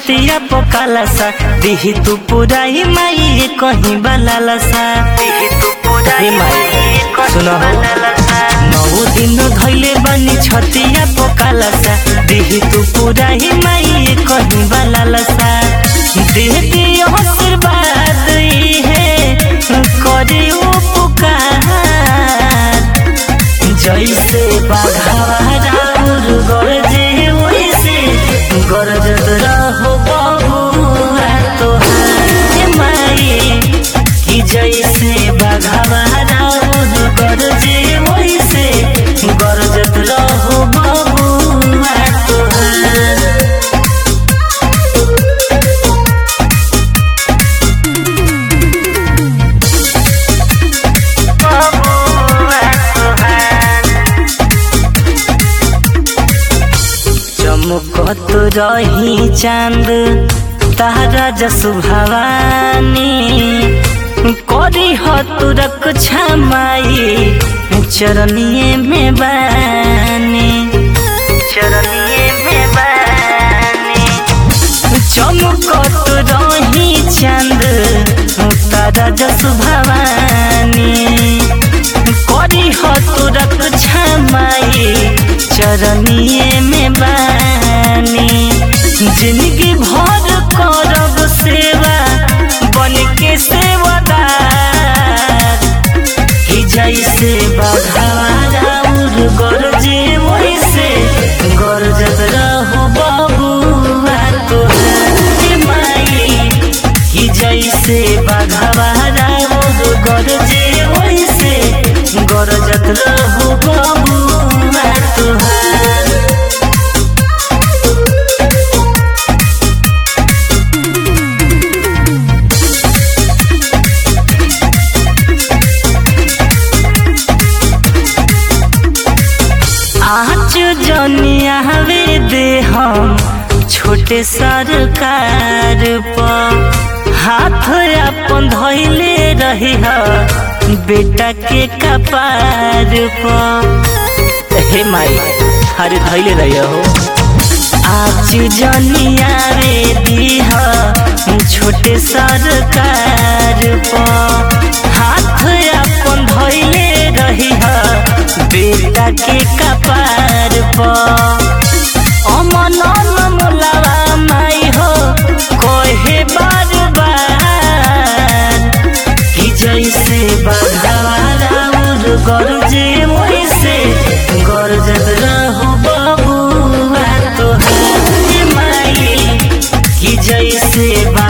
छतिया पकाला सा दिही तू पूरा ही माई कहीं बलाला सा दिही तू पूरा ही माई सुनो नौ दिन धैले बनी छतिया पकाला सा दिही तू पूरा ही माई कहीं बलाला सा देह दियो आशीर्वाद है करे उपकार जैसे बाघावा राउर गरजे वैसे गरजत रहो बबुआ तोहार माई कि जैसे बाघावा राउर गरजे वैसे गरजत रहो बबुआ तोहार चमकत रही चांद तारा जसु भवानी करी हतुरक छमाई चरनिए में बानी चरनिए में बानी चमकत रही चांद तारा जसु भवानी करी हतुरक छमाई चरनिए में बानी जिंदगी भर करब सेवा बन के सेवादार कि जैसे बघार गरजे वैसे गरजत रहो बबुआ तोहार माई कि जैसे बघार गरजे वैसे गरजत रहो बबुआ तोहार आज जनिया हवे दे हम छोटे सरकार पर हाथ अपन धैले रही ह बेटा के कपार पर हे माई अरे धैले रही हो आज जनिया रे दीह छोटे सरकार पर हाथ अपन धैले रही ह बेटा के कपार पर अमन मोलावा माई हो कहे बार बार कि जैसे बघावा राउर गरजे वैसे गरजत रहो बबुआ तोहार माई कि जैसे